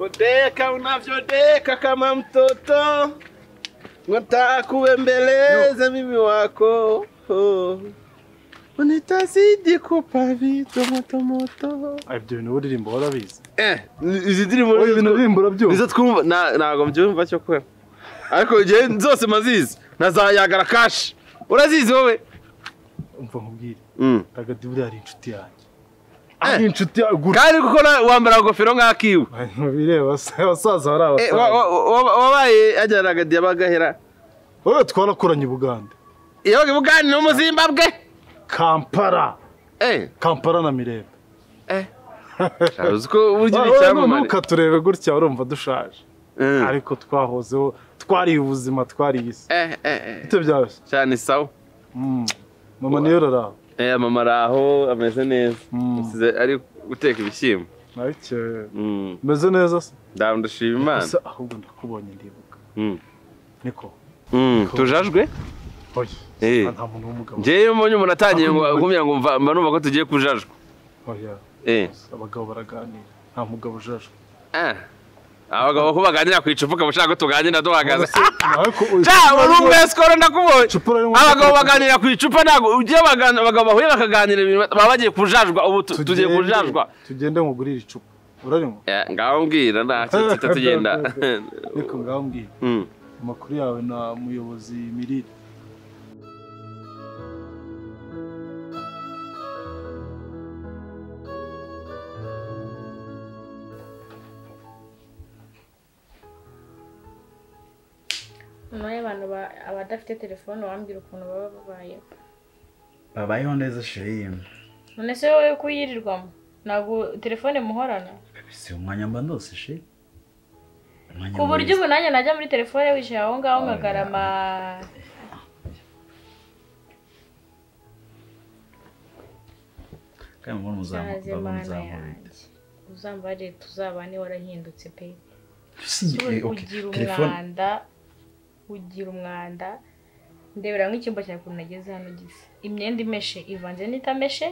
Kudeka unavyodeka kama mtoto, nataka kuembeleza mimi wako oh. Unitazidi kupa vitu motomoto ibyo bintu uririmbo warabizi eh, izi ndirimbo Oya, ibintu uririmbo urabyumva nizo twumva na- ntabwo mbyumva cyo kwera ariko igihe zose mazizi na za yagara kashi urazizi wowe umva nkubwire Mm. tagadi buriya ari inshuti yanjye Eh. ari inshuti yanjye gura kandi kuko na- wambara ingofero nk'akiwe bireba abasaza bari Eh, wa- abasaza wa- wa- wabaye ajyana agadi yabagahera wowe twarakoranye ubugande yabaga ibugani no mu zimbabwe kampara eh kampara na mirembe eh uzi ko uburyo Wowe uri icyamamare ntukaturebe gutya urumva dushaje Mm. ariko twahozeho twariye ubuzima twariye isi eh eh eh bite byoroshye cyane sawa Mm. mama niyo raraho eh mama araho ameze neza Mm. usize ari guteka ibishyimbo nabikeye Mm. meze neza se ndawe ndashima imana ese ahubwo ndakubonye ndibuka Mm. niko Mm. tujajwe oya Eh. nta muntu w'umugabo njyewe iyo mbonye umuntu atangiye ngo agumya ngo mva- mba numva ko tugiye kujajwa oya eh abagabo baraganira nta mugabo ujajwe ah abagabo ko baganira ku icupa ukaba ushaka ko tuganira duhagaze nawe ko cyangwa uri umwesikoro ndakubonye icupa ririmo abagabo baganira ku icupa ntabwo ugiye bagana- abagabo bahuye bakaganira ibintu baba bagiye kujajwa ubu tu- tugiye Tugende- kujajwa tugende nkugurire icupa urarinywa Eh, ngaho mbwira nta tutita tugenda niko ngambwira Mm. amakuru yawe na muyobozi mirire nyuma y'abantu ba- abadafite telefone wambwira ukuntu baba babayeho babayeho neza shirimu none se wowe kuyirirwamo ntabwo telefone muhorana si umwanya mba ndose shi Umwanya ku buryo mwiza. ubu nanjye najya muri telefone wicaye aho ngaho nkagarama kandi mbona byaze muzamu mana muzamu yanjye uzambarire tuzabane warahindutse pe si Wowe eh, okay. ugira telefone umwanda ugira umwanda ndebera nk'icyumba cyawe ukuntu nageze hano gisa imyenda imeshe ivanze n'itameshe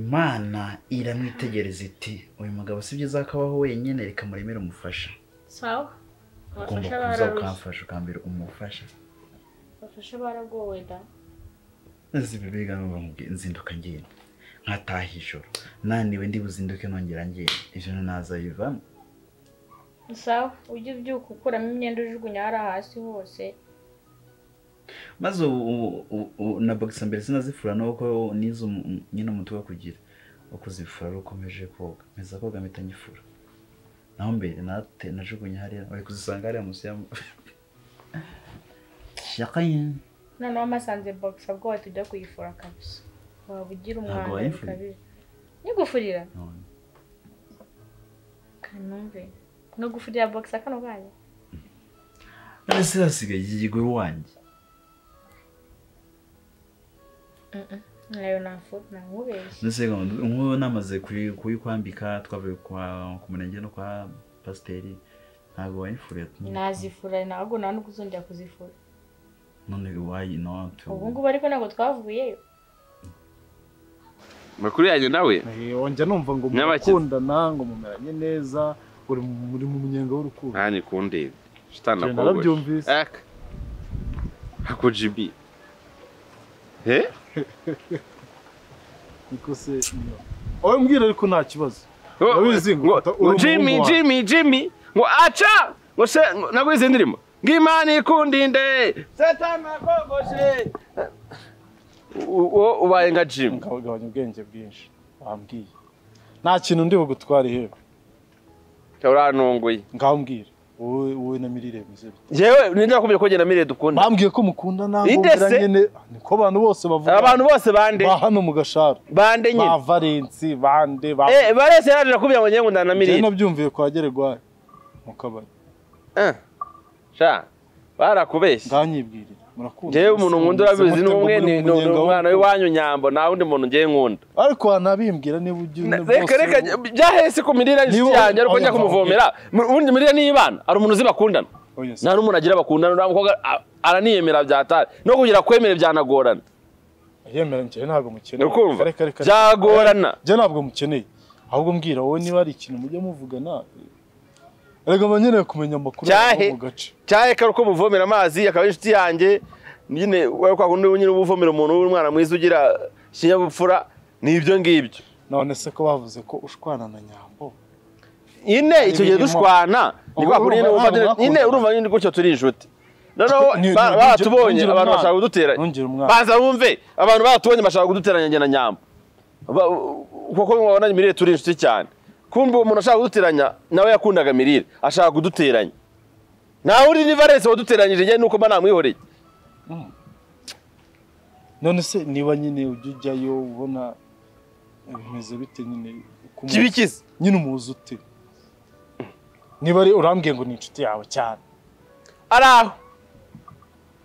imana iramwitegereza iti uyu mugabo si byiza ko abaho wenyine reka muremere umufasha sawa abafasha ugomba kuza bararushye ukamfasha ukambera umufasha abafasha baragowe da nzi bibiga nzinduka ngenda nkataha ijoro naniwe ndi buzinduke nongera ngenda ibyo ntazabivamo sawa ujye ubyuka ukuramo imyenda ujugunya hariya hasi hose maze ubu- ubu- ubu- ubu na bagisa mbere sinazifura nuko nize umu- umu- nyine umuti wo kugira wo kuzifura rukomeje koga meza koga mpita nyifura naho mbere nate najugunya hariya bari kuzisanga hariya munsi ya shaka ye noneho amasanze bogisa bwoba tujya kuyifura kabisa waba ugira Ntabwo umwanda wayifuriye? bikabije nigufurira None. kanumve no gufurira bogisa kano kanya none se hasigaye yigwe wanjye Mm-mm. nayo nafura nankubeshye none se nk'ubu namaze kuyi- kuyikwambika twavuye kwa- ku murenge no kwa pasiteri ntabwo wayifuriye nazifura ntabwo nta n'ubwo uzongera kuzifura none wayi no tu- ubu ngubu ariko ntabwo twavuyeyo makuru yanyu nawe Eh, wongera numva ngo Nyabakize. murakundana ngo mumeranye neza uri mu- muri mu munyenga w'urukundo nani kundeba shitani Njye nakogoshe narabyumvise. aka ako jibi eh niko se niyo. wowe mbwira ariko nta kibazo Urabizi ngo ngo ufata ngo uri jimmy umuhungu wawe. jimmy jimmy ngo aca ngo se ngo- ntabwo izi ndirimbo ngo imana ikundinde satani nakogoshe U- uwo ubaye nka jimmy nkabagabanya ubwenge bwinshi wambwiye nta kintu ndi bugutware ihembe urantunguye ngaho mbwire wowe wowe na mirire mwiza yewe ninde wakubwiye ko njye na mire dukunda bambwiye ko mukundana ngo Inde se? mbiranye niko abantu bose bavuga abantu bose bande ba hano mu gasharo bande nyine ba valensi bande ba eh barese yaje nakubwira ngo njye ngo ndana na njyewe mirire nabyumviye kwa gererwayo mu kabari Eh, sha barakubeshya nganyibwirira murakunda njyewe umuntu nkunda urabizi ni umwe ni ni- ni umwana w'iwanyu nyambo nta wundi muntu njyewe nkunda ariko wanabimbwira niba ugiye Na- reka reka byahese ku mirire Niba- y'inshuti yanjye ariko njya oya, kumuvomera Mu- ubundi mirire niyibana hari umuntu uzi bakundana nta n'umuntu agira bakundana uriya mukobwa a- araniyemera byatari no kugira kwemera byanagorana yemera njyewe ntabwo mukeneye ukumva Reka, reka, reka. byagorana njye ntabwo mukeneye ahubwo mbwira wowe niba hari ikintu mujya muvugana erega mba nkeneye kumenya amakuru Cyahe. y'aho mu gace cyahe kari uko muvomera amazi akaba ari inshuti yanjye nyine wowe kwa kundi nyine uba uvomera umuntu w'umwana mwiza ugira ikinyabupfura ni ibyo ngibyo none se ko bavuze ko ushwana na nyambo nyine icyo gihe birimo. dushwana ni kwa kundi Urumva nyine ntabwo wumva nyine- nyine mwakundana. urumva nyine gutyo turi inshuti noneho Ni- ni- ba- nongera- baratubonye nongera umwana. abantu bashaka kuduteranya Nongera umwana. banza wumve abantu baratubonye bashaka kuduteranya njye na nyamba Ba- kuko mubabona imirire turi inshuti cyane kumbe uwo muntu ashaka kuduteranya nawe yakundaga mirire ashaka kuduteranya nawe uri niba arese waduteranyije njye nuko mba namwihoreye none se niba nyine ujya ujyayo ubona bimeze bite nyine uko umu- kibikize nyine umuzi ute niba ari urambwiye ngo ni inshuti yawe cyane ari aho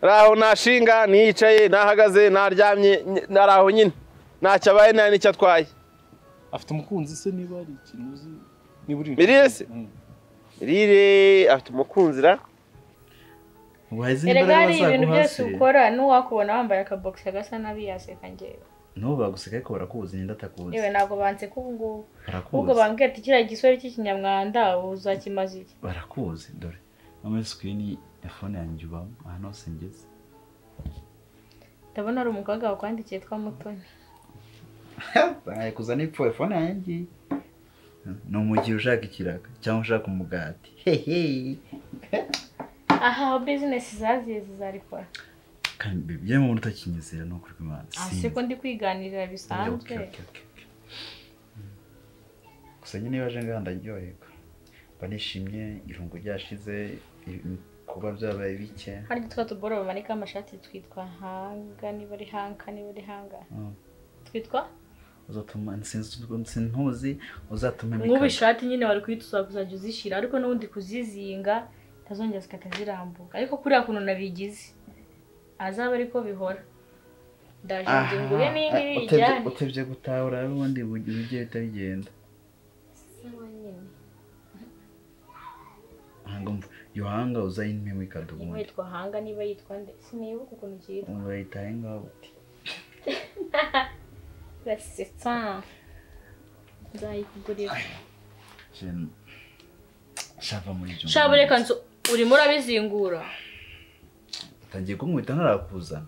ari aho nashinga niyicaye nahagaze naryamye ny- ari aho nyine ntacyo abaye nta n'icyo atwaye afite umukunzi se niba hari ikintu uzi niba uri Mirire se? Mm. mirire afite umukunzira wahize erega imbaraga hari ibintu byose bazaguhase ukora n'uwakubona wambaye akabogisi gasa nabi yaseka ngewe nabo baguseka ariko barakubuze nyine ndatakubuze yewe ntabwo banseka ubu ngubu ahubwo barakubuze bambwira ati kiriya gisore cy'ikinyamwanda uzakimaze iki barakuzi dore no muri sikirini ya fone yanjye ubamo ahantu hose ngeze ndabona hari umukobwa wakwandikiye twa mutoni baraye kuzana ipfuye fone yanjye ni umugihe ushaka ikiraka cyangwa ushaka umugati hehe aha aho bizinesi zaziye zizarikora kandi bibye mu buryo kinyizera ni ukuri kw'imana aha si ko ndi kwiganirira bisanzwe gusa nyine iyo baje ngaha ndaryoherwa mba nishimye irungu ryashize ibi- kuba byabaye bike hari twa tuboro bamanika amashati twitwa hanga niba ari hanka niba ari hanga Mm. twitwa uzatuma sinzi sintuzi uzatuma nk'ubu ishati nyine wari kuyituza kuzajya uzishyira ariko n'ubundi kuzizinga utazongera zikajya zirambuka ariko kuriya kuntu nabigize azaba ariko bihora ndaje ngo ngure n'indi Aha, utebye- bijyane utebye gutaha urabe ubundi bugira ibyo bihita bigenda ntabwo mvu yohanga uzayinywemo ikaduha niba ubundi yitwa hanga niba yitwa nde sinibuka ukuntu cyitwa urayitaye ngaho uti urasetsa nzayikugurira "Shen- shava muri ibyo shabu reka nzu urimo urabizingura utangiye kunkubita ntarakuzana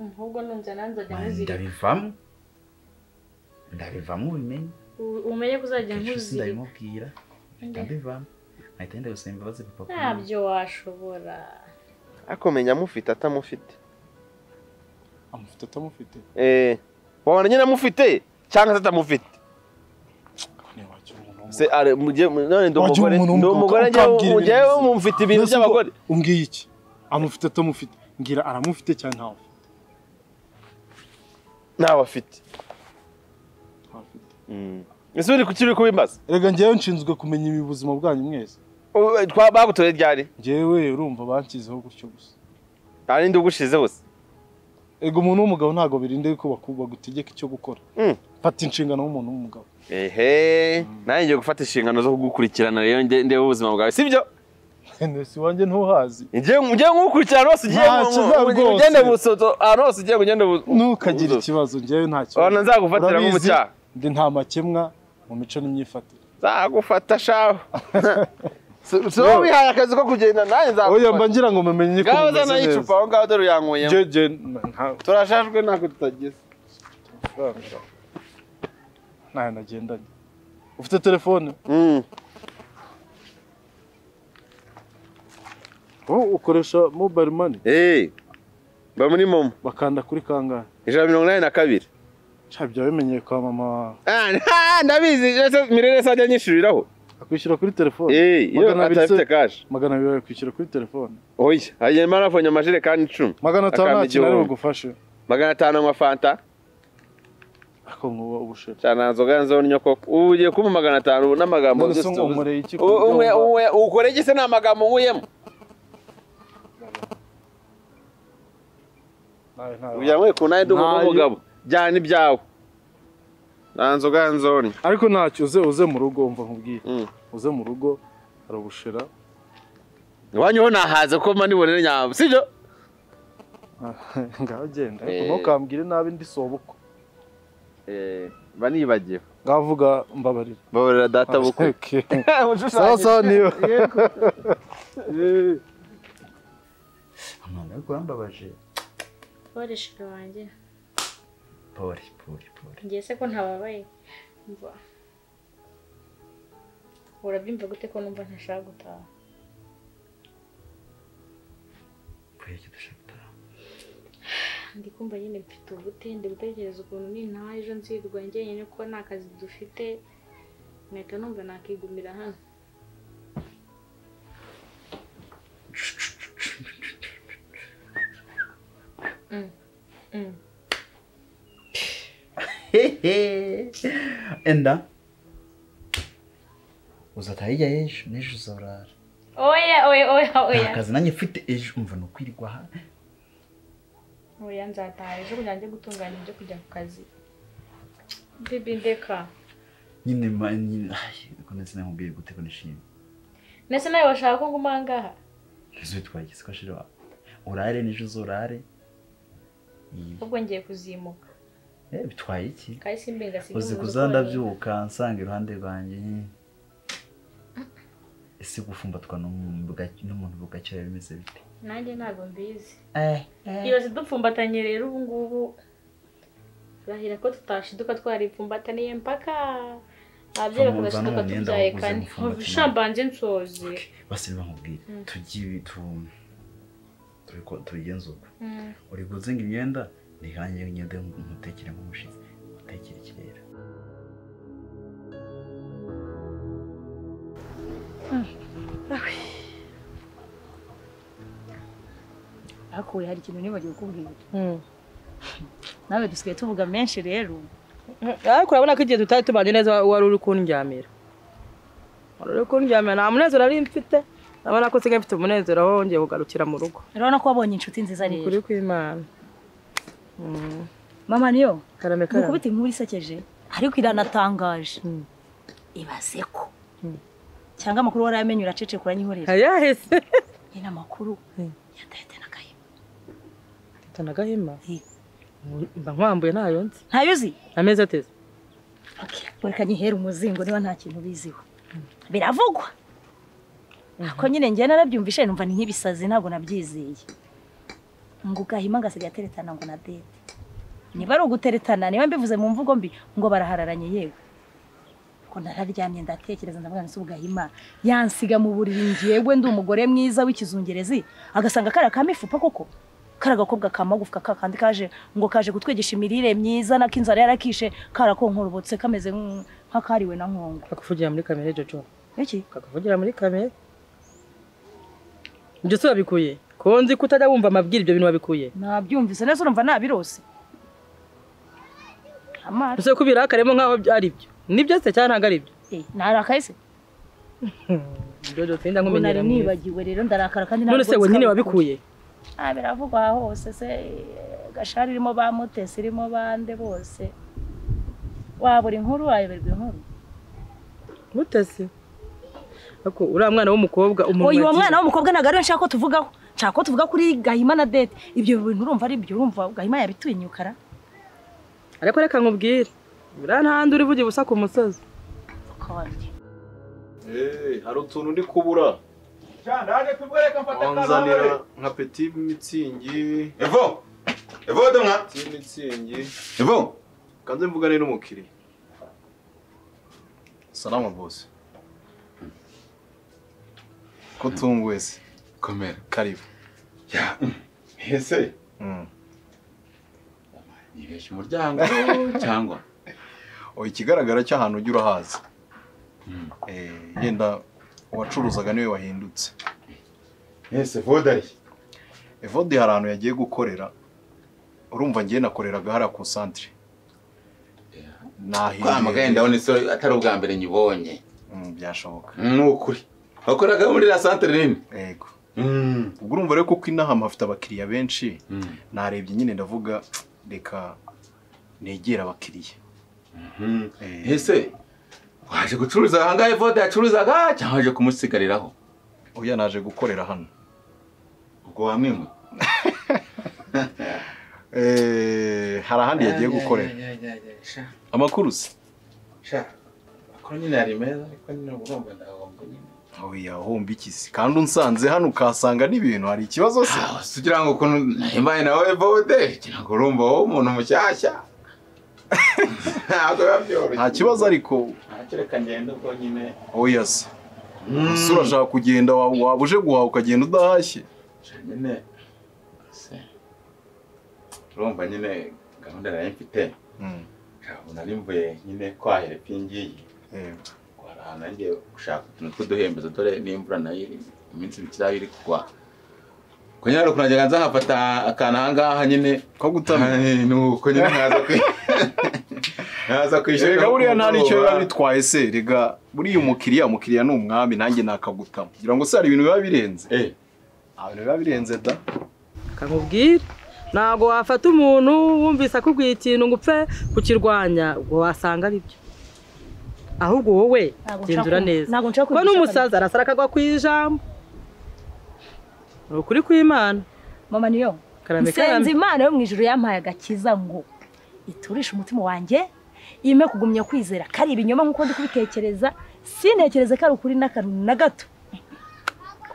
ahubwo nunze nanzajya Mani, muzirika ndabivamo ndabivamo ubimenye U- umenye ko uzajya kenshi si nkuzirika ndabimubwira mpita mbivamo nkahita ngenda gusaba imbabazi papa kuko ntabyo washobora akomenya amufite atamufite amufite atamufite eh wabona nyine amufite cyangwa se atamufite ariko niba wakira umuntu se ari mujye none ndi Wagira umugore umuntu ndi w'umugabo umugore ukambwira ibintu njyewe byiza. mumfite ibintu Mbese ubwo by'abagore umbwiye iki amufite atamufite mbwira aramufite cyane ntawe afite ntawe afite ntawe afite Mm. ese uri kuki uri kubimbaza erega njyewe nshinzwe kumenya ibi buzima bwanyu mwese U- twa- bagutoreye ryari njyewe urumva banshyizeho gutyo gusa nta n'indi ugushize hose erega umuntu w'umugabo ntabwo birinde ko baku- bagutegeka icyo gukora Mm. fata inshingano w'umuntu w'umugabo ehe nanjye ngiye gufata inshingano zo kugukurikirana rero nde- ndebe ubuzima bwawe sibyo nese iwanjye ntuhazi ngiye ngiye nkukurikirana ahantu hose ugiye Ntacyo ngo- uzaba ngo- rwose. ugende busoto ahantu hose ugiye ngo ugende bu- ntukagire busoto. ikibazo njyewe nta kibazo Urabona nzagufatira Urabizi, nk'umucyaha ndi nta makemwa mu mico n'imyifatire nzagufata shaho Si- si wowe wihaye akazi ko kugenda nanjye oya mba nzagufata ngira ngo mumenye ko ngaho mumeze zana icupa neza aho ngaho dore uyankuyemo Njye- njye nta- turashajwe ntabwo tutagize ntayo nagendanye ufite telefone Mm. wowe ukoresha mobile money Eh, mba muri momo bakanda kuri kangahe ijana na mirongo inani na kabiri nshya byaba bimenyeye kwa mama wawe Ah, ah, ndabizi ese mirire se ajya anyishyuriraho akwishyura kuri telefone Eh, iyo magana abiri atafite se kashi magana abiri bakwishyura kuri telefone oya agiye marafonye amajerekani icumi magana atanu Akaba nta kintu ari igihumbi. bugufashe magana atanu anywa fanta ariko nkuba ubushera cyane nta nzoga nzonyo koko ubu ugiye kumpa magana atanu ubu n'amagambo none se byose ngo tubuze. umureye iki U- umwe- umwe- ukore iki se ni amagambo nkuyemo Nawe ntawe kugira ngo ku nawe ndumva Ntayo. umugabo jyana ibyawe nta nzoga nzonyo ariko ntacyo uze uze mu rugo umva nkubwiye Mm. uze mu rugo hari ubushera iwanyu ho nahaze kuko mba nibonere nyabo sibyo ngaho genda ariko Eh. ntukambwire nabi ndi sobukwe Eh, mba nibagiwe ngavuga mbabarira babarira data bukwe Okay. sawa sawa niyo amanga ariko urambabaje Babareshaga wanjye pori pori pori ngiye se ko ntababaye mva urabyumva gute ko numva ntashaka gutaha pori icyo dushaka gutaha ndi kumva nyine mfite ubute ndi gutekereza ukuntu nintaha ejo nzirwa njyenyine kuko nta kazi dufite nkahita numva nakigumira hano Mm. Mm. enda uzataha hirya y'ejo n'ejo uzarara oya oya oya oya nta kazi nanjye mfite ejo umva ni ukwirirwa aha oya nzataha ejo kugira ngo njye gutunganya ibyo kujya ku kazi bibi ndeka nyine ma- nyine ay, ariko ndetse namubwira gute ko nishimye ndetse nawe bashaka ko nguma aha ngaha ese twageze ko shira urare n'ejo uzorare Iyi- ahubwo ngiye kuzimuka eh bitwaye iki kandi simbi ngasiga uzi kuzandabyuka nsanga iruhande rwanjye ese gufumbatwa n'umuntu buga- n'umuntu bugacyera bimeze bite nanjye ntabwo mbizi eh iyo zidupfumbatanye rero ubu ngubu turahira ko tutashiduka twaripfumbataniye mpaka ababyeyi bakagashiduka Uza n'umwenda tubyaye waguze kane mupfumbatane. shambanze nsoze basi bamubwire tugiye tu- tubiko- tubigenze uko Mm. uri kuzinga imyenda ntihange imyenda yo mutekere nk'umushizi mutekere ikirere ariko we hari ikintu nibagiwe kukubwira nawe dusigaye tuvuga menshi rero ariko urabona ko igihe tutari tubanye neza wari uri kundyamira wari uri kundyamira nta munezero nari mfite urabona ko nsigaye mfite umunezero wongeye kugarukira mu rugo urabona ko wabonye inshuti nziza rero ukuri kw'imana mama niyo karame karame mukubita inkuru isekeje ariko iranatangaje ibaze ko cyangwa amakuru warayamenye uracecekura nyihorera hayahise nyine amakuru yatahite n'agahima mfite n'agahima Eh. mba nkwambuye ntayo nzi ntayo uzi amezi ateze reka nyihere umuzingo niba nta kintu ubiziho biravugwa ariko nyine njye narabyumvishe numva ni nk'ibisazi ntabwo nabyizeye ngo ugahima agasiga ateretana ngo na dede niba ari uguteretana niba mbivuze mu mvugo mbi ngo barahararanye yewe ko nararyamye ndatekereza ndavuga nti ubugahima yansiga mu buriri ngewe ndi umugore mwiza w'ikizungerezi agasanga kariya kamifupa koko kari agakobwa ka magufwa ka kandi kaje ngo kaje kutwigisha imirire myiza nako inzara yarakishe karakonkorobotse kameze nk'u- nk'akariwe na nkongo kakuvugira muri kamere jojo iki kakuvugira muri kamere ibyo si wabikuye ko nzi ko utajya wumva amabwira ibyo bintu wabikuye nabyumvise neza urumva nabirose amaso ese ko ubirakaremo nk'aho byo- ari byo nibyo se cyangwa ntabwo ari byo eh, narakaye se jojo sinda Ngo nari nkumenyera muri nibagiwe rero ndarakara kandi none se ntabwo we nyine nzi- wabikuye Ah, biravugwa aha hose se eh, gashari irimo ba mutesi irimo bande bose wabura inkuru wayoberwa inkuru mutesi ako uriya mwana w'umukobwa umuntu oya uwo wagiye- mwana w'umukobwa ntabwo ariwe nshaka ko tuvugaho nshaka ko tuvuga kuri gahima na dede ibyo bintu urumva ari byo urumva gahima yabitinyukara ariko reka nkubwire buriya ntahandi uri buge busa ku musozi kandi hari utuntu ndi kubura wanzanira nka peti mitsingi Evo! Evo domwa! peti mitsingi Evo! kanze mvugane n'umukiriya salama bose ko tunguwe se Komera. karibu Ya, ese nibesha umuryango cyangwa oya ikigaragara cy'ahantu ujya urahazi Eh, yenda uwacuruzaga niwe wahindutse ese vodari. evode hari ahantu yagiye gukorera urumva ngewe nakoreraga hariya ku santire Kwa muganga nahinduye ndabona isi atari ubwa mbere nyibonye. Mm, byashoboka Ni ukuri. Wakoraga muri la centre nini? yego Mm. ubwo urumva rero kuko inama hafite abakiriya benshi Mm. narebye nyine ndavuga reka negera abakiriya Mm. Eh, Ese waje gucuruza ahangahe vode yacuruzaga cyangwa waje kumusigariraho? oya naje gukorera hano Ubwo wamwimwe. Eh, hari ahandi yagiye gukorera amakuru se sha amakuru nyine ari meza ariko nyine urumva ndagomba nyine oya hombi iki se kandi unsanze hano ukahasanga n'ibintu hari ikibazo se Ah, si kugira ngo ukuntu imbaye nawe bode kugira ngo urumva wowe umuntu mushyashya ntabwo biba byoroshye nta kibazo ariko ntacyo reka ngende ubwo nyine oya se ese urashaka kugenda wa- waba uje guhaha ukagenda udahashye sha nyine se urumva nyine gahunda nari mfite Mm, ntabwo nari mvuye nyine kwahira ipi ngiyi eh, kwara ahantu nagiye gushaka utuntu tw'uduhembezo dore n'imvura nayo iri iminsi mikirayo iri kugwa kunyara ukuntu najyaga nza nkafata akantu aha ngaha nyine ko gutamira Ay, nuko nyine nkaza ku nkaza ku ishuri erega buriya nta n'icyo nimugoroba. biba bitwaye se rega buriya umukiriya umukiriya ni umwami nanjye nakagutama kugira ngo se hari ibintu biba birenze Eh, nta bintu biba birenze da kamubwire ntabwo wafata umuntu wumvise akubwiye ikintu ngo upfe kukirwanya ubwo wasanga ari byo ahubwo wowe Ntabwo nshaka genzura kumva- neza ntabwo nshaka kuko kumva n'umusaza arasara akagwa ku ijambo ni ukuri kw'imana mama niyo karame nsenze karame imana yo mu ijuru yampaye agakiza ngo iturishe umutima wanjye yime kugumya kwizera kari ibinyoma nk'uko ndi kubitekereza sintekereze ko ari ukuri n'akantu na gato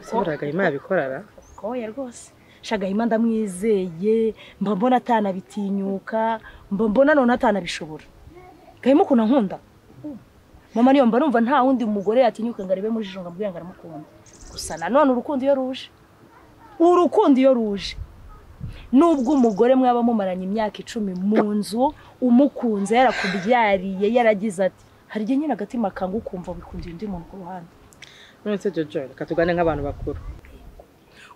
ese buriya gahima yabikorara koya rwose shagahima ndamwizeye mba mbona atanabitinyuka mba mbona none atanabishobora gahima ukuntu ankunda mama niyo mba numva nta wundi mugore yatinyuka ngo arebe muri jisho ngo amubwire ngo aramukunda gusa nanone urukundo iyo ruje urukundo iyo ruje nubwo umugore mwaba mumaranye imyaka icumi mu nzu umukunze yarakubyariye yaragize ati hari igihe nyine agatima kangu ukumva wikundiye undi muntu ku ruhande none se jojo reka tugane nk'abantu bakuru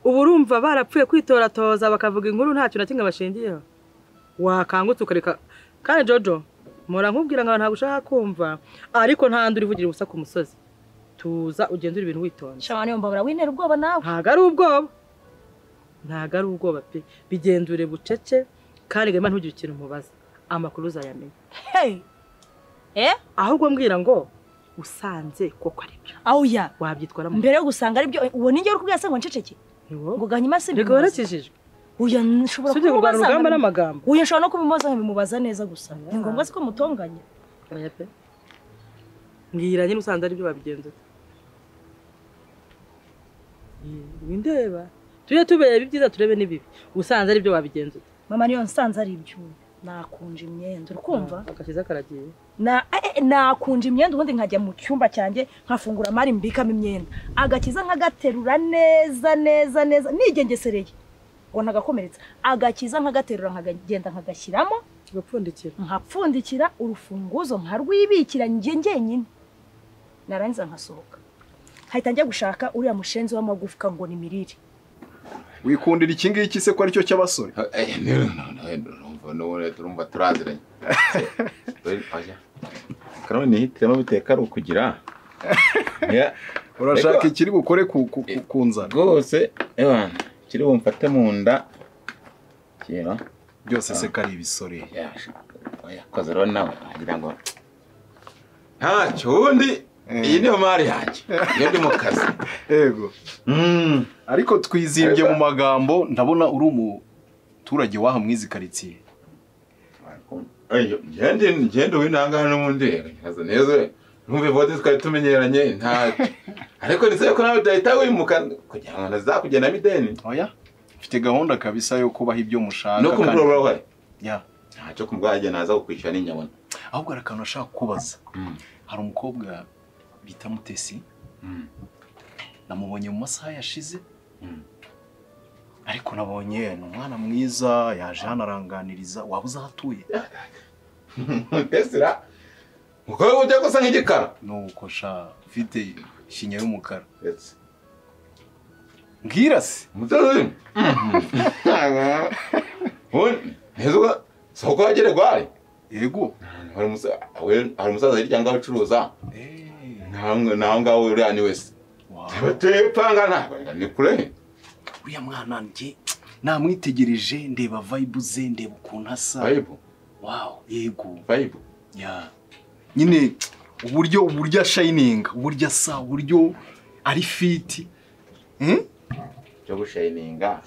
ubu urumva barapfuye kwitoratoza bakavuga inkuru nta kintu na kimwe bashingiyeho wakangutse ukareka kandi jojo mpora nkubwira ngo ntabwo ushaka kumva ariko nta nduri ivugira ubusa ku musozi tuza ugenzura ibintu witonze shabana iyo mbabura wintera ubwoba nawe ntabwo ari ubwoba ntabwo ari ubwoba pe bigendure bucece kandi gahima ntugire ikintu umubaza amakuru uzayamenya hey eh ahubwo mbwira ngo usanze koko ari byo awuya wabyitwaramo mbere yo gusanga aribyo uwo ninjye uri kubwira se ngo nceceke ngo gahima si ntigorekejijwe uya nshobora usibye kumubaza kurwana urugamba ngo- n'amagambo uya nshobora no kubimubaza nkabimubaza neza gusa ni ngombwa se ko mutonganya Oya pe mbwira nyine usanze aribyo babigenzura windeba tujye tureba ibyiza turebe n'ibibi usanze aribyo babigenzura mama niyo nsanze ari ibyo nakunje imyenda uri kumva agakiza karagiye na eh, eh, nakunje imyenda ubundi nkajya mu cyumba cyanjye nkafungura amari mbikamo imyenda agakiza nkagaterura neza neza neza nigengesereye ngo ntagakomeretsa agakiza nkagaterura nkagenda nkagashyiramo tugapfundikira nkapfundikira urufunguzo nkarwibikira njye njyenyine narangiza nkasohoka hahita njya gushaka uriya mushenzi w'amagufwa ngo ni mirire wikundira iki ngiki se ko aricyo cy'abasore eh, ni- no, no, eh, urumva n'ubundi turumva turaziranye Se, oya. karoni nihitiremo biteka ari ukugira Ya, urashaka Ego. ikiri bukore ku- ku- ku- ku nzara rwose ewa kiri bumfate mu nda kintu byose se ko ari ibisore yakoze rero nawe agira ngo ntacyo ubundi iyi niyo mari yanjye iyo ndi mu kazi yego Mm. ariko twizimbye mu magambo ndabona uri umuturage w'aha muri izi karitsiye Ayo, ngende ngende winangana n'ubundi nkaza neza ntumve vote twari tumenyeranye nta ariko nizeye ko nawe udahita wimuka kugira ngo nazakugendamo ideni oya mfite gahunda kabisa yo kubaha ibyo mushaka no kandi- kumugura urahari Ya. ntacyo kumugura igihe naza kukwishyura n'inyabona ahubwo hari akantu ashaka kubaza Mm. hari umukobwa bita mutesi Mm. namubonye mu masaha yashize Mm. ariko nabonye ni umwana mwiza yaje hano aranganiriza waba uzi aho atuye tesira umukobwa ujya gusa nk'igikara nuko sha ufite ishinya y'umukara Yes. mbwira se umudozi ubundi neza uba soko wagere gwari yego hari umusa- we- hari umusaza hirya ngaho ucuruza naho ngaho uriya ni wese Wow. tepanga ntabwo ni kure uriya mwana njye namwitegereje ndeba vibe ze ndeba ukuntu asa vayibu wow yego vayibu ya nyine uburyo uburyo ashayininga uburyo asa uburyo ari fiti Hmm? cyo gushayininga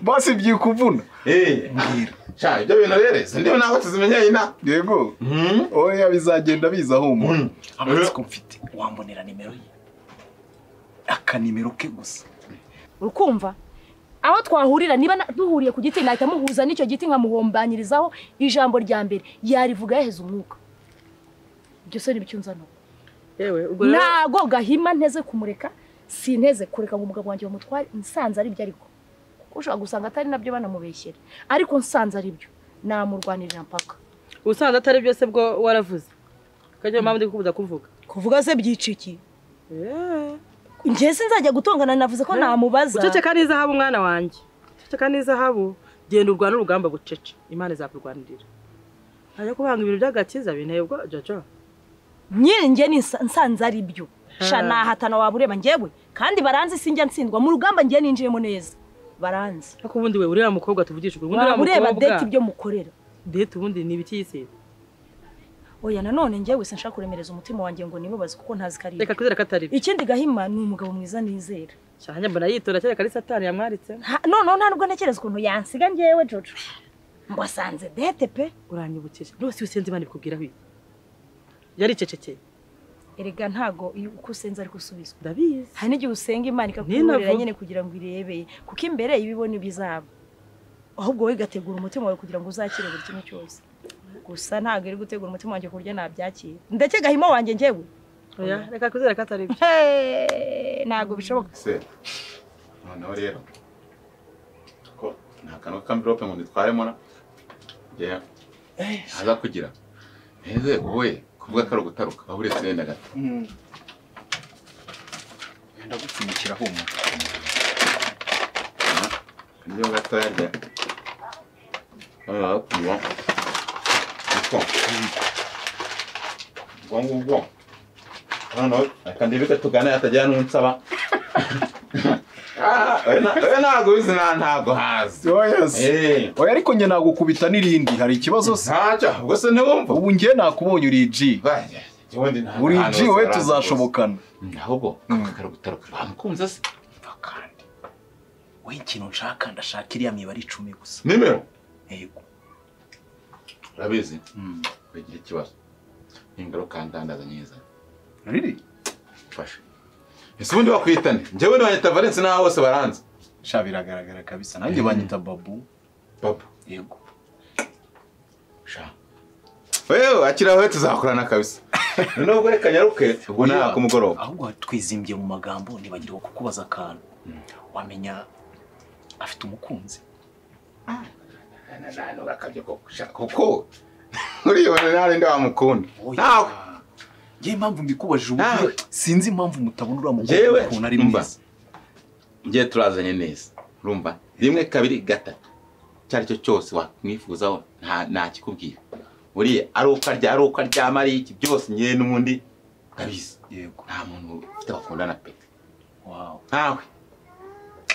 basi byikuvuna Eh, mbwira sha ibyo bintu rero izi ndimi ntabwo tuzimenyeye ina yego Mhm. oya bizagenda biza humura Mm. amatsiko mfite wambonera nimero ye akanimero ke gusa urukumva aho twahurira niba na- duhuriye ku giti nahita muhuza n'icyo giti nkamuhombanyirizaho ijambo rya mbere yarivuga yaheze umwuka ibyo se n'ibyo nzana yewe ubwo rero ntago gahima nteze kumureka sinteze kureka ngo umugabo wanjye bamutware nsanze ari byo ariko kuko ushobora gusanga atari nabyo banamubeshyera ariko nsanze ari byo namurwanirira mpaka ubusanzwe atari byose bwo waravuze kajya mpamvu ndi kubuza kuvuga kuvuga se byica iki yewe njye sinzajya gutongana navuze ko namubaza guceceka ni izahabu mwana wanjye guceceka ni izahabu genda urwana urugamba bucece imana izakurwanirira ajya kubanga ibintu by'agakiza binteye ubwo jojo nyine njye ni nsa- nsanze ari byo sha Ha. nahatana waba ureba njyewe kandi baranzi sinjya nsindwa mu rugamba njye ninjiyemo neza baranzi ariko ubundi we uriya mukobwa tuvugishije ubundi waba uriya ureba deti mukobwa ibyo mukorera deti ubundi ni ibiki yisize oya nanone njyewe sinshaka kuremereza umutima wanjye ngo nimubaze kuko ntazi ko ari reka twizere ko atari byo ikindi gahima ni umugabo mwiza nizera cyane mbona yitora cyane ari satani yamwaritsemo Nta- noneho nta nubwo ntekereza ukuntu yansiga njyewe jojo ngo asanze dete pe uranyibukije rwose iyo usenze imana ibikubwiraho iki yari icecekeye erega ntago iyo uko usenze ariko usubizwa ndabizi hari n'igihe usenga imana ikakuburira Ninavuga. nyine kugira ngo irebeye kuko imbere iba ibona ibizaba ahubwo wowe igategura umutima wawe kugira ngo uzakire buri kimwe cyose gusa ntabwo iri gutegura umutima wanjye ku buryo nabyakira ndetse gahima wanjye njyewe oya reka twizere ko atari byo Hey, ntabwo bishoboka se noneho rero ko ni akantu k'amvirope ngo nitwaremo na njye aza kugira neze wowe kuvuga ko ari ugutaruka waba uretse wenda gato yenda gupfunyikira humura niyo gato yarya noneho kunywa niko ubwo ngubwo noneho reka ndebe ko tugana hatagira n'unsaba Ah, we na- we ntabwo ubizi na ntabwo hazi oya se Eh. oya ariko njye nagukubita n'irindi hari ikibazo se ntacyo ubwo se ntiwumva ubu njye nakubonye uri ji uri ji wowe tuzashobokana ahubwo kakara gutaruka bamukunze se kandi wowe ikintu nshaka ndashaka iriya mibare icumi gusa nimero yego urabizi Mm. bagira ikibazo n'ingaruka ndandaza nyiza riri mfashe ese ubundi bakwitane njyewe nibanyita valence n'aho bose baranze sha biragaragara kabisa nanjye banyita babu papa yego sha wewe akiri aho tuzakorana kabisa noneho ubwo reka nyaruke ubwo nta ku mugoroba ahubwo twizimbye mu magambo nibagirwa kukubaza akantu wamenya afite umukunzi akabyo kuko uriyibona nta rindi wamukunda nawe ngewe impamvu mbikubajije Nawe. uburyo sinzi impamvu mutabona uriya mukobwa Njyewe, ukuntu ari umva. mwiza ngiye turazanye neza urumva rimwe kabiri gatatu icyo ari cyo cyose wamwifuzaho nta- ntakikubwira buriya ari uko arya ari uko aryama ari iki byose ngewe n'ubundi ndabizi yego nta muntu ufite bakundana pe wawe ntawe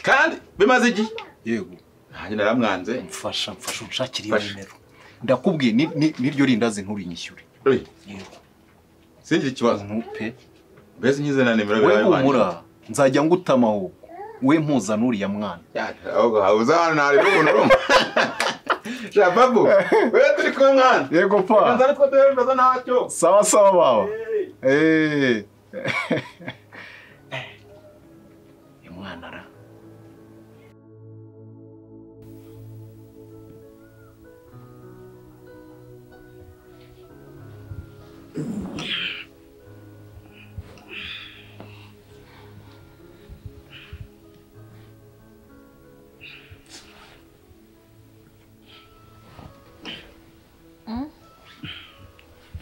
kandi bimaze igihe yego nanjye naramwanze mfasha mfasha unshakire iyo Mfasha. nimero ndakubwiye ni- ni- n'iryo rindazi nturinyishyure Uri, yego singire ikibazo ntupe mbese nkize na nimero we birabaye wanjye humura nzajya ngutama ahubwo we mpuza n'uriya mwana ahubwo habuze ahantu ntari n'umuntu urumva shababu we turi kumwe mwana yego nza nitwo duherukaza ntacyo sawa sawa baba Hey. Eh. uyu mwana ara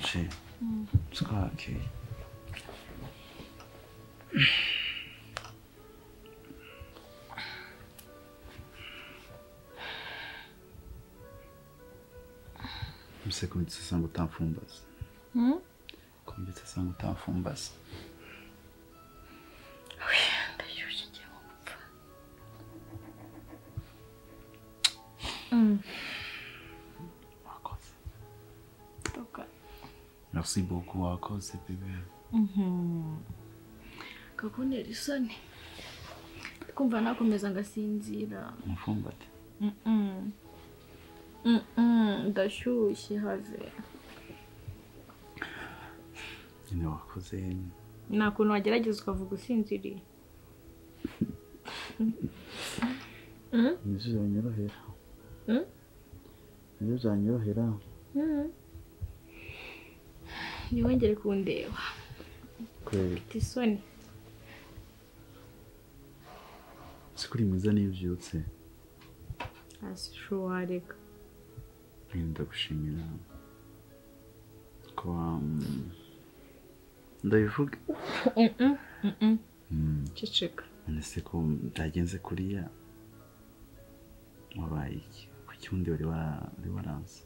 she twakeye mbese kumbitse asanga utamfumbaza kumbitse asanga utamfumbaza wakoze merci beaucoup wakoze bebe gakuntera isoni kumva nakomeza ngasinzira umfumbate Mm-mm. ndashyushye have nyine wakoze ni ukuntu wagerageza ukavuga usinziriye nibyo byanyorohera Mm? nibyo byanyorohera ntiwongere kundeba kureba mfite isoni si kuri mwiza niyo ubyutse asho wareka Nyine ndagushimira kuba mm, ndabivuga Mm, ceceka none se ko byagenze kuriya wabaye iki kuki undi wari wara- wari waranze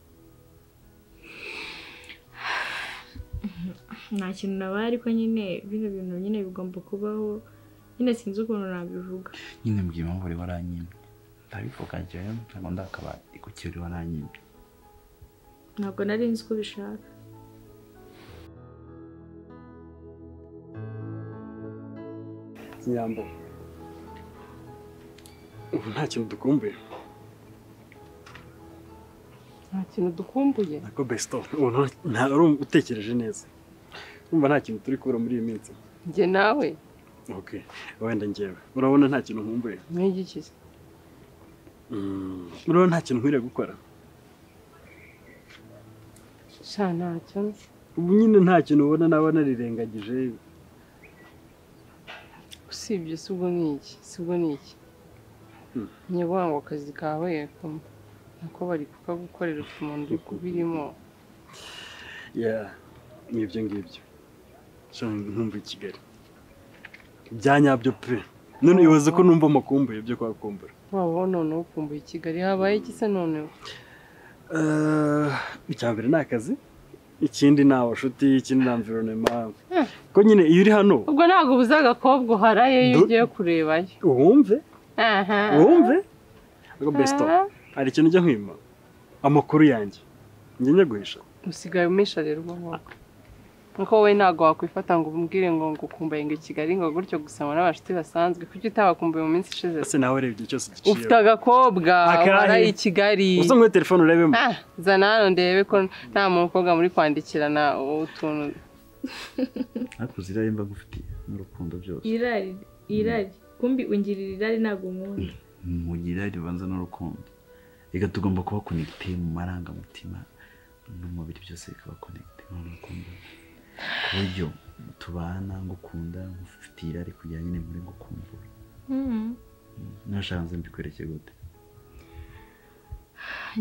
nta kintu nabaye ariko nyine bino bintu nyine bigomba kubaho nyine sinzi ukuntu nabivuga nyine mbwira impamvu wari waranyimye ndabivuga njyewe ntabwo ndakabaye kuki wari waranyimye ntabwo nari nzi ko ubishaka nyambo ubu nta kintu dukumbuye nta kintu dukumbuye nako besito ubu nta- nta urumva utekereje neza urumva nta kintu turi kubura muri iyi minsi njye nawe okay wenda njyewe urabona nta kintu nkumbuye mwigikize Mm, urabona nta kintu nkwiriye gukora sha ntacyo ubu nyine nta kintu ubona naba narirengagije usibye si ubwo ni iki si ubwo ni iki Hmm. nyabuhanga ngo akazi kawe yakoma nako bari kukagukorera ufite umuntu uri kubirimo Yeah, ni ibyo ngibyo Sha nkumbuye i kigali bya nyabyo pe none ibaze ko numva amakumbuye byo kwakumbura wabaho noneho ukumbuye i kigali habaye iki se noneho Eh, icya mbere ni akazi ikindi ni abashuti ikindi ni amvironema ko nyine iyo uri hano ubwo ntabwo ubuze agakobwa uharaye iyo Du- ugiye kurebayo wumve aha wumve ariko besito hari ikintu ujya nkwima amakuru yanjye njye njya guhisha usigaye umisha rero ubwo ngubwo nuko wowe ntabwo wakwifata ngo umubwire ngo ngo ukumbaye ngo i kigali ngo gutyo gusama n'abashuti basanzwe kuki utabakumbuye mu minsi ishize ese nawe ureba igihe cyose ufite giciyeho agakobwa Akahe? waraye i kigali uza muri telefone urebemo Ah, zana hano ndebe ko nta mukobwa muri kwandikirana utuntu ariko uzira mba ngufitiye n'urukundo byose irari irari kumbi ungirira irari ntabwo nkunda mugira ribanza n'urukundo reka tugomba kuba konegite mu marangamutima n'umubiri byose bikaba konegite n'urukundo ku buryo tubana ngukunda ngufitiye irari kugira nyine muri gukumbura nashaka mbikwereke gute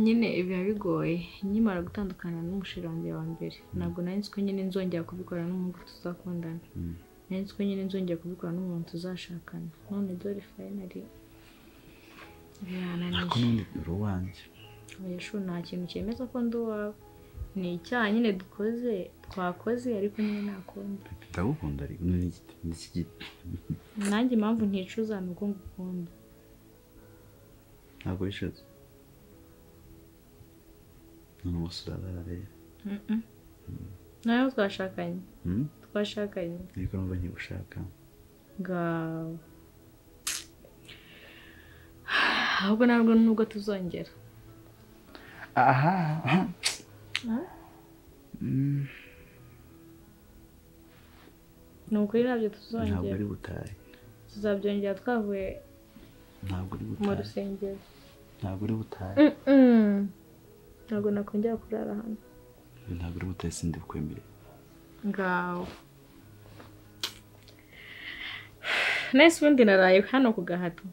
nyine biba bigoye nkimara gutandukana n'umusheri wanjye wa mbere ntabwo nari nzi ko nyine nzongera kubikora n'umuntu tuzakundana Mm. nari nzi ko nyine nzongera kubikora n'umuntu tuzashakana none dore fayinari ariko birananiye n'undi uri uwanjye oya shu nta kintu cyemeza ko ndi uwawe ni icyaha nyine dukoze twakoze ariko nyine nta kundi ndagukunda ariko ni igiti ni iki giti nanjye impamvu nticuza ni uko ngukunda ntabwo bishatse none wose urabara rero Mhm. nayo twashakanye Mm? twashakanye ariko numva nkigushaka ngawe ahubwo ntabwo nubwo tuzongera aha ni ukuri ntabyo ntabwo tuzongera ari butahe tuzabyongera twavuye ntabwo uri mu butahe rusengero ntabwo uri butahe ntabwo nakongera kurara hano ntabwo uri butahe sindi bukwemereye ngawe nahise ubundi naraye hano ku gahato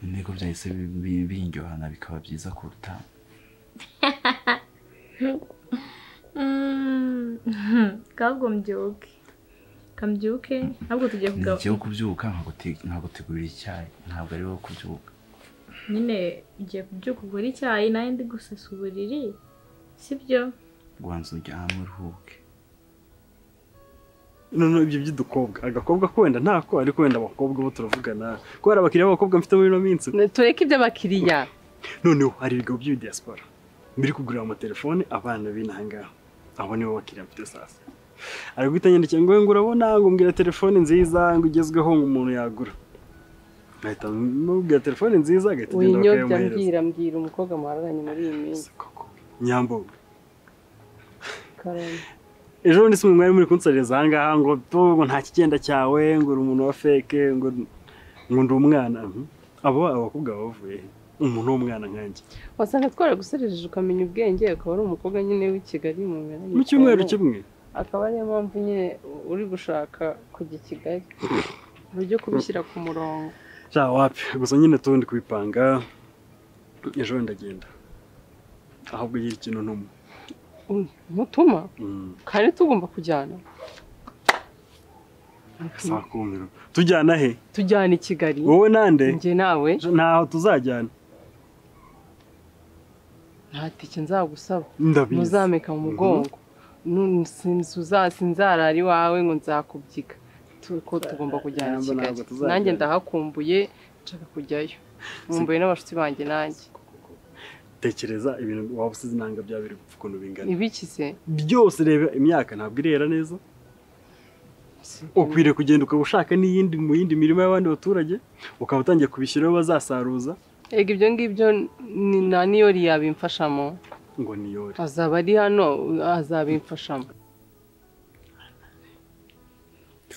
intego byahise bi- bi- biryohana bikaba byiza kuruta kabwo mbyuke kambyuke ntabwo tugiye ni kugawa igihe wo kubyuka nkagute- nkagutegurira icyayi ntabwo ari wo kubyuka nyine ugiye kubyuka ugura icyayi nawe ndi gusasa uburiri sibyo rwanza uryame uruhuke none ibyo by'udukobwa agakobwa ko wenda ntako ariko wenda abakobwa bo turavugana kubera abakiriya b'abakobwa mfite muri ino minsi tureke iby'abakiriya noneho hari ibigo by'ibi diaspora biri kugurira amatelefone abana b'inaha ngaha abo nibo bakiriya mfite sasa ari guhita nyandikira ngo "We ngo urabona ngo mbwira telefone nziza ngo igezweho ngo umuntu yagura nkahita mubwira telefone nziza agahita agenda winyobya bakayamuhereza mbwira mbwira umukobwa muhararanye muri iyi minsi nyambo karoni ejo bundi si mwe mwari muri kunsaririza aha ngaha ngo tu ngo nta kigenda cyawe ngo uri umuntu wa feke ngo ngo ndi umwana Mhm. abo abakobwa bavuye he? umuntu w'umwana nkanjye wasanga twaraguserejeje ukamenya ubwenge akaba ari umukobwa nyine w'i Kigali mu mpera mu cyumweru kimwe akaba ariyo mpamvu nyine uri gushaka kujya i Kigali uburyo kubishyira ku murongo sha wapi gusa nyine tundi kubipanga ejo bundi ndagenda ahubwo agira ikintu ntumwe mutuma Mm. kandi tugomba kujyana saa kumi tujyana he tujyana i Kigali wowe nande njye nawe ntaho tuzajyana nta tike nzagusaba Ndabizi. muzameka mu mugongo Nu- sinzuza- sinzarara iwawe ngo nzakubyika Tu- ko tugomba kujyana i Ntabwo- kigali ntabwo tuzajyana. nanjye ndahakumbuye nshaka kujyayo nkumbuye n'abashuti banjye nanjye tekereza ibintu waba usize inanga byaba biri gupfa ukuntu bingana ibiki se byose reba imyaka ntabwo irera neza ukwiriye kugenda ukaba ushaka n'iyindi mu yindi mirima y'abandi baturage ukaba utangiye kubishyiraho bazasaruza ega ibyo ngibyo ni- nta niyori yabimfashamo ngo niyore azaba ari hano azabimfashamo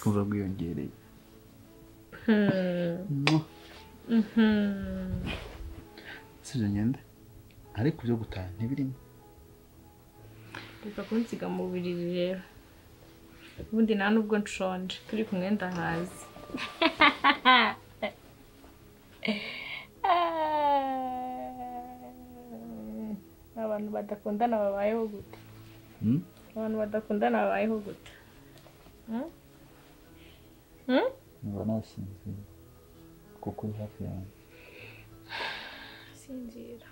kumva bwiyongereye si ibyo ngende ariko ibyo gutaha ntibirimo reka kunsiga mu buriri rero ubundi nta nubwo nshonje turi kumwe ndahazi abantu badakundana babayeho gute Hmm? abantu badakundana babayeho gute Hmm? Hmm? nkaba nasinzira kuko uri hafi yanjye sinzira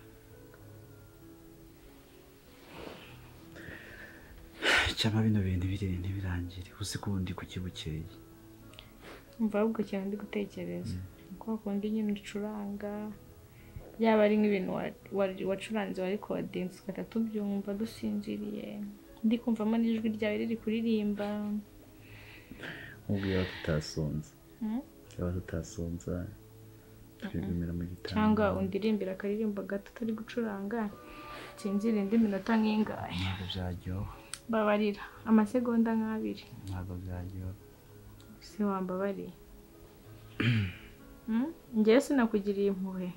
cyangwa bino bintu ntibirere ntibirangire uzi ko ubundi kuki bukeye umva ahubwo cyane ndi gutekereza uko wakunda inyuma ucuranga yaba ari nk'ibintu wa- wa- wacuranze wari kodinzi tugahita tubyumva dusinziriye ndi kumvamo n'ijwi ryawe riri kuririmba nk'ubwo yaba tutasonze Hmm? yaba tutasonza twigumira mu gitanda cyangwa undirimbira akaririmbo gato turi gucuranga nsinzira indi minota nk'ingahe ntabwo byaryoha babarira amasegonda nk'abiri ntabwo byaryoha se wambabariye Hmm? njyewe sinakugiriye impuhwe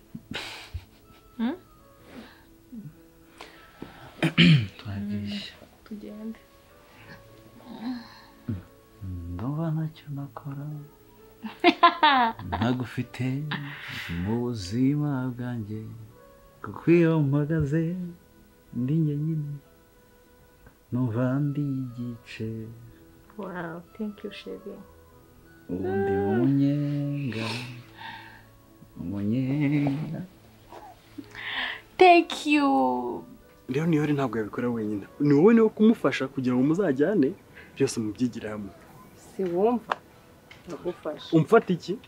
Hmm? twagishya tugende ndumva ntacyo nakora ntagufite mu buzima bwanjye kuko iyo mpagaze ndi njyenyine numva ndi igice Wow, thank you, Chevy. ubundi umunyenga umunyenga Thank you. rero niyore ntabwo yabikora wenyine ni wowe niwe kumufasha kugira ngo muzajyane byose mubyigire hamwe si wumva ndagufasha umfata iki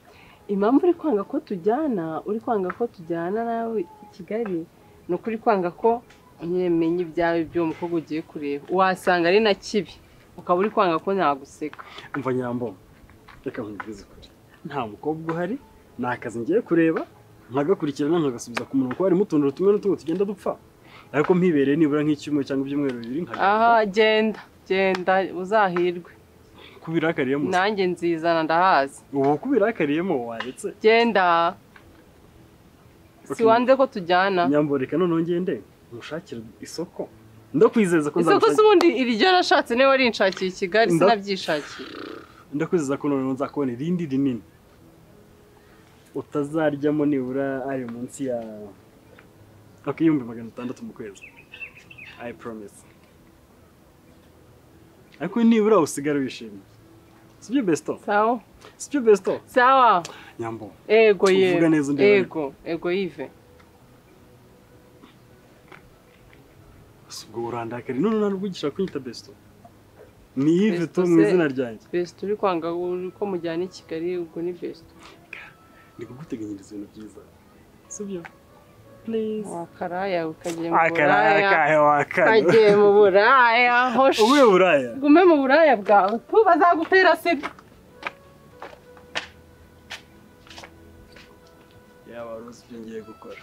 impamvu uri kwanga ko tujyana uri kwanga ko tujyana nawe i kigali ni uko uri kwanga ko nyemenya ibyawe by'uwo mukobwa ugiye kureba wasanga ari na kibi ukaba uri kwanga ko naguseka umva nyambo reka nkubwize ukuri nta mukobwa uhari ni akazi ngiye kureba nkagakurikirana nkagasubiza ku murongo harimo utuntu tumwe n'utumwe tugenda dupfa ariko mpibereye nibura nk'icyumweru cyangwa ibyumweru bibiri nkagenda aha genda genda uzahirwe kubirakariyemo se. nanjye nzizana ndahazi ubu kubirakariyemo waretse genda si Okay. wanze ko tujyana nyambo reka noneho ngende nkushakire isoko ndakwizeza ko isoko si nzagushakira ubundi iryo nashatse niba rinshakiye i kigali Nda- sinabyishakiye ndakwizeza ko noneho nzakubona irindi rinini utazaryamo nibura ari munsi ya okay, ibihumbi magana atandatu mu kwezi i promise ariko nibura usigare wishimye sibyo besto sawa sibyo besto sawa nyambo ego ye Uvuga neza undi ego ego yive si ubwo urandakari none ntabwo ugisha kunyita besto ni yive Besto tu mu se- izina ryanjye besite uri kwanga ko mujyana i kigali ubwo ni besite ndi kuguteganyiriza ibintu byiza sibyo please wakaraya ukagiye mu akaraya buraya kahe wakara kagiye mu buraya hoshi ubuye buraya gume mu buraya bwawe tu bazagutera sida yaba wari uzi ibyo ngiye gukora